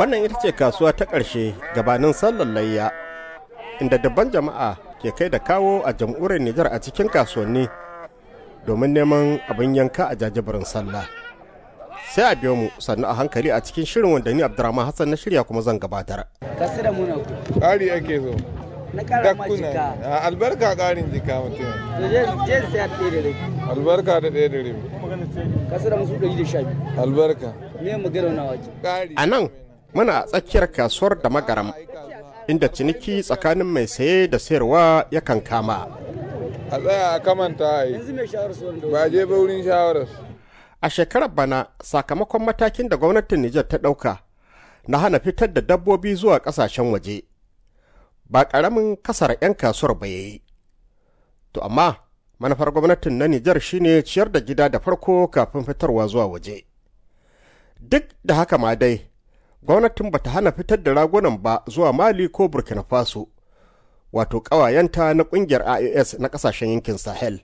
Wannan ita ce kasuwa ta ƙarshe gabanin sallar layya, inda dabban jama'a ke kai da kawo a jam'uriyar Nijar a cikin kasuwanni domin neman abin yanka a jajibirin sallah. Sai a biyo mu sannu a hankali a cikin shirin wanda ni Abdurrahman Hassan na shirya kuma zan gabatar. Kasu da muna ku. Ƙari ake so. Na kara ma jika. A albarka ƙarin jika mutum. To je je sai a ɗaya da rabi. Albarka da ɗaya da rabi. Kasu da musu ɗari da sha biyu. Albarka. Me magana na waje. Ƙari. A nan muna a tsakiyar kasuwar da magaram inda ciniki tsakanin mai saye da sayarwa yakan kama. A tsaya a kamanta a yi. Yanzu mai shawar su wanda. Ba je ba wurin shawarar. A shekarar bana sakamakon matakin da gwamnatin Nijar ta ɗauka na hana fitar da dabbobi zuwa ƙasashen waje. Ba ƙaramin kasar 'yan kasuwar ba yayi. To amma manufar gwamnatin na Nijar shine ciyar da gida da farko kafin fitarwa zuwa waje. Duk da haka ma dai, gwamnatin bata hana fitar da ragunan ba zuwa Mali ko Burkina Faso, wato ƙawayenta na ƙungiyar IAS na ƙasashen yankin Sahel.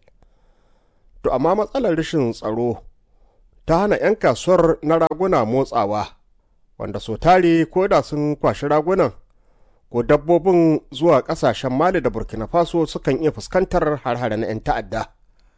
To amma matsalar rashin tsaro ta hana 'yan kasuwar na raguna motsawa, wanda so tare ko da sun kwashi ragunan ko dabbobin zuwa ƙasashen Mali da Burkina Faso sukan iya fuskantar har na 'yan ta'adda.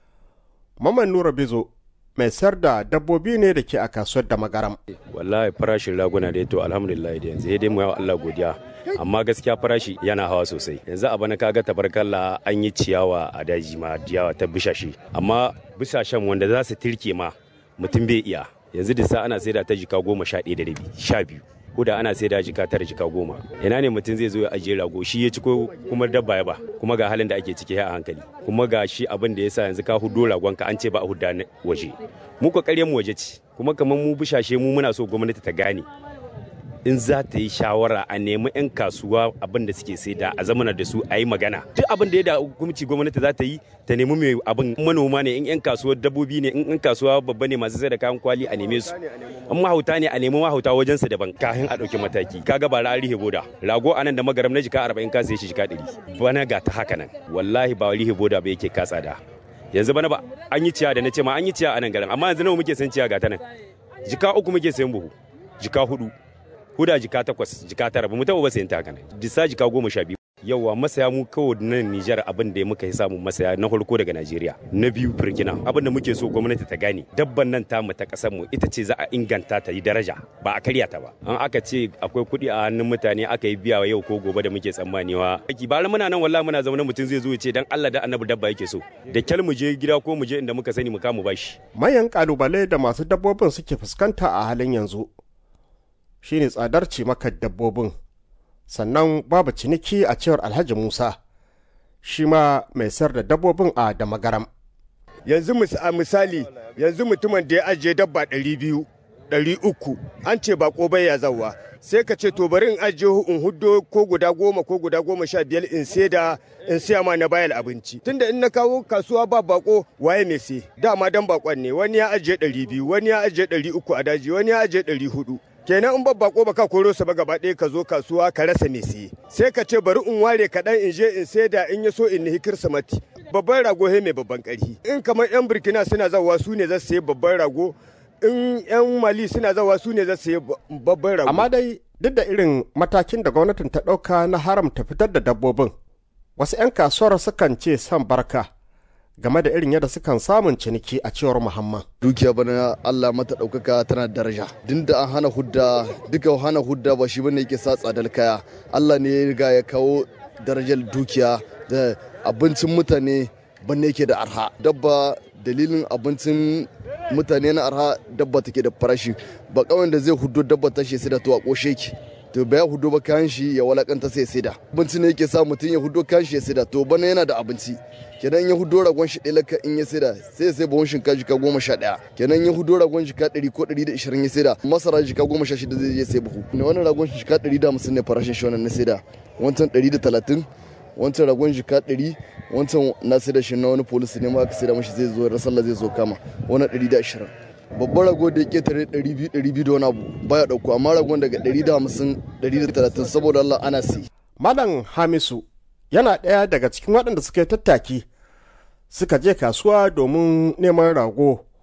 Maman Nura Bizo mai sayar da dabbobi ne da ke a kasuwar da magaram. wallahi farashin raguna da to alhamdulillah da yanzu dai mu yawa Allah godiya amma gaskiya farashi yana hawa sosai yanzu a bana kaga tabarkalla an yi ciyawa a daji ma ciyawa ta bishashi amma bishashen wanda za su tirke ma mutum bai iya yanzu da sa ana saida ta jika goma sha ɗaya da rabi sha biyu ko da ana saida jika tara jika goma ina ne mutum zai zo ya ajiye rago shi ya ci ko kuma dabba ya ba kuma ga halin da ake ciki a hankali kuma ga shi abin da yasa yanzu ka hudo ragon ka an ce ba a hudda waje mu ko mu waje ci kuma kamar mu bishashe mu muna so gwamnati ta gane in za ta yi shawara a nemi 'yan kasuwa abin da suke saida a zamana da su a yi magana duk abin da ya da hukumci gwamnati za ta yi ta nemi mai abin manoma ne in 'yan kasuwa dabbobi ne in 'yan kasuwa babba ne masu sai da kayan kwali a neme su in mahauta ne a nemi mahauta wajen su daban kafin a ɗauki mataki kaga ba ra rihe boda rago anan da magaram na jika 40 ka sai shi jika 100 bana ga ta haka nan wallahi ba rihe boda ba yake katsa da yanzu bana ba an yi ciya da na ce ma an yi ciya a nan garin amma yanzu nawa muke san ciya ga ta nan jika uku muke sayan buhu jika hudu huda jika takwas jika tara ba mu taɓa ba sayan ta haka nan disa jika goma sha biyu yauwa masaya mu kawai nan Nijar abin da muka yi samu masaya na farko daga Najeriya na biyu Burkina abin da muke so gwamnati ta gane dabban nan ta mu ta kasar mu ita ce za a inganta ta yi daraja ba a karya ta ba an aka ce akwai kuɗi a hannun mutane aka yi biya yau ko gobe da muke tsammanewa aiki ba muna nan wallahi muna zaune mutum zai zo ya ce dan Allah da annabi dabba yake so da kyal mu je gida ko mu je inda muka sani mu kama bashi Mayan kalubale da masu dabbobin suke fuskanta a halin yanzu shine tsadar cimakar dabbobin sannan babu ciniki a cewar Alhaji Musa shi ma mai sayar da dabbobin a da magaram. yanzu mis- a misali yanzu mutumin da ya ajiye dabba ɗari biyu ɗari uku an ce ba bai ya zawa sai ka ce to bari in ajiye in huddo ko guda goma ko guda goma sha biyar in sai da in siya ma na bayar abinci tunda in na kawo kasuwa ba bako waye mai sai dama dan bakon ne wani ya ajiye ɗari biyu wani ya ajiye ɗari uku a daji wani ya ajiye ɗari hudu kenan in babba ko baka koro sa ba gaba ɗaya ka zo kasuwa ka rasa mai siye sai ka ce bari in ware kaɗan in je in saida in ya so in nihi kirsimati babban rago he mai babban ƙarfi in kamar yan burkina suna zawa su ne za su sayi babban rago in yan mali suna zawa su ne za su sayi babban rago Amma dai duk da irin matakin da gwamnatin ta ɗauka na haramta fitar da dabbobin, wasu 'yan kasuwar sukan ce son barka game da irin yadda sukan samun ciniki a cewar Muhammad. dukiya bana Allah mata ɗaukaka tana da daraja din da an hana hudda duka hana hudda ba shi bane yake sa tsadar kaya Allah ne ya riga ya kawo darajar dukiya da abincin mutane banne yake da arha dabba dalilin abincin mutane na arha dabba take da farashi ba kawai da zai hudo dabba ta shi sai da to a koshe ki to bai hudo ba kayan shi ya walakanta sai sai da abinci ne yake sa mutum ya hudo kayan shi ya sai da to bana yana da abinci kenan ya hudo ragon shi ɗaya laka in ya sai da sai ya sai buhun shinkafa jika goma sha ɗaya kenan ya hudo ragon jika ɗari ko ɗari da ishirin ya sai da masara jika goma sha shida zai je sai buhu ne wannan ragon shi jika ɗari da hamsin ne farashin shi wannan na sai da wancan ɗari da talatin wancan ragon jika ɗari wancan na sai da shi na wani polisi ne ma aka sai da mashi zai zo rasalla zai zo kama wannan ɗari da ashirin babban rago da ya ketare 200 da wani abu baya dauko amma ragon daga 150 130 saboda Allah ana si Malam Hamisu yana ɗaya daga cikin waɗanda suka yi tattaki suka je kasuwa domin neman rago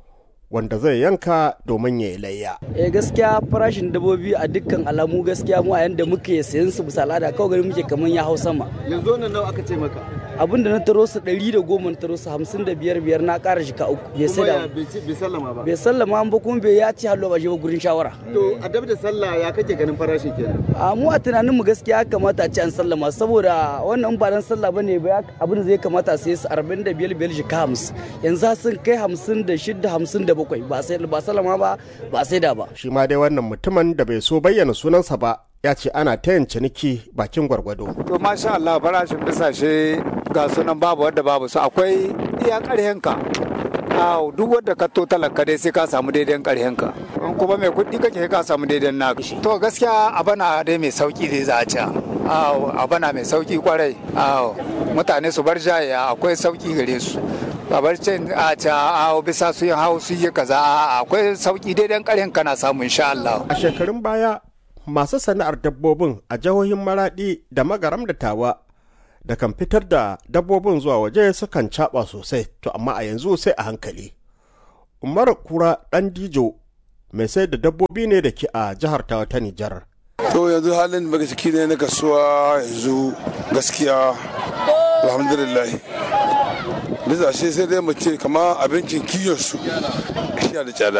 wanda zai yanka domin ya yi layya. eh gaskiya farashin dabbobi a dukkan alamu gaskiya mu a yanda muke sayan su bisa al'ada kawai gari muke kaman ya hau sama yanzu wannan nawa aka ce maka abin da na taro su ɗari da goma na taro su hamsin da biyar biyar na ƙara shika uku bai sai da bai sallama ba bai sallama ba kuma bai ya ci hallo ba shi ba gurin shawara to a dab da sallah ya kake ganin farashin kenan a mu a tunanin mu gaskiya ya kamata a ci an sallama saboda wannan ba dan sallah bane ba abin da zai kamata a sai su 45 biyar shika 50 yanzu sun kai 56 57 ba sai ba sallama ba ba sai da ba Shi ma dai wannan mutumin da bai so bayyana sunansa ba ya ce ana ta yin ciniki bakin gwargwado. To masha Allah farashin bisashe ga sunan babu wadda babu su akwai iya ƙarhenka. Aw duk wadda ka to talaka dai sai ka samu daidai ƙarhenka. In kuma mai kuɗi kake ka samu daidai naka. To gaskiya abana dai mai sauki dai za a ci. Aw abana mai sauki kwarai. Aw mutane su bar jaya akwai sauki gare su. babar cin a ca a bisa su yin hau su yi kaza a akwai sauki daidai ƙarhen kana samu insha Allah. A shekarun baya masu sana'ar dabbobin a jihohin Maraɗi da Magaram da Tawa da kan fitar da dabbobin zuwa waje sukan caɓa sosai to amma a yanzu sai a hankali. Umar Kura ɗan Dijo mai sai da dabbobi ne da ke a jihar Tawa ta Nijar. To yanzu halin da ciki ne na kasuwa yanzu gaskiya alhamdulillah. Bisa shi sai dai mu ce kama abincin kiyon su shi da tsada.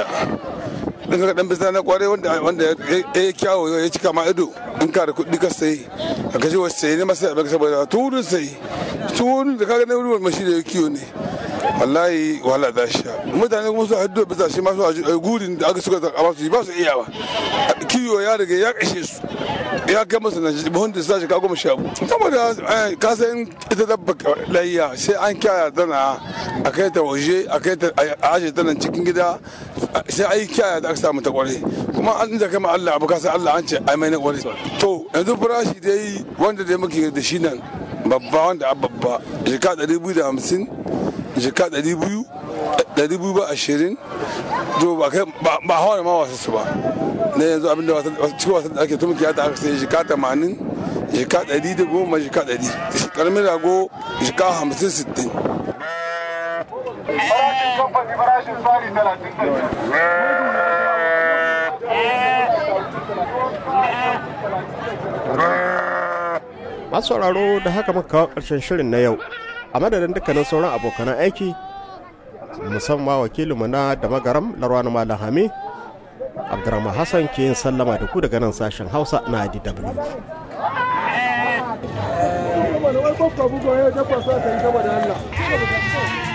in ka dan bisa na kware wanda wanda ya kyawo ya cika ma ido in ka da kuɗi ka sai ka kaji wasu sai ne masu da saboda turin sai turin da kaga na wurin mashi da kiyo ne wallahi wahala da sha mutane kuma su haddo bisa shi masu a gurin da aka suka zaka su ba su iya ba kiyo ya riga ya kashe su ya kai masa na buhun da sashi ka goma sha saboda ka san ita dabba layya sai an kyaya tana a kai ta waje a kai ta a aje ta nan cikin gida sai ai kyaya da aka samu ta kware kuma an da kama Allah abu kasa Allah an ce ai mai na kware to yanzu farashi dai wanda dai muke da shi nan babba wanda a babba jika ɗari biyu da hamsin jika ɗari biyu ɗari biyu ba ashirin to ba kai ba hawa ma wasu su ba na yanzu abinda cikin wasan da ake tumki ta aka sai jika tamanin jika ɗari da goma jika ɗari karamin rago jika hamsin sittin farashin kamfani farashin tsari talatin da Masu sauraro da haka muka kawo ƙarshen shirin na yau a madadin dukkanin sauran abokan aiki musamman wakilinmu na da magaram larwani malam hami abdurrahman hassan ke yin sallama da ku daga nan sashen hausa na dw Wani wai kwakwa bugo ya dabba sa ka yi saboda Allah.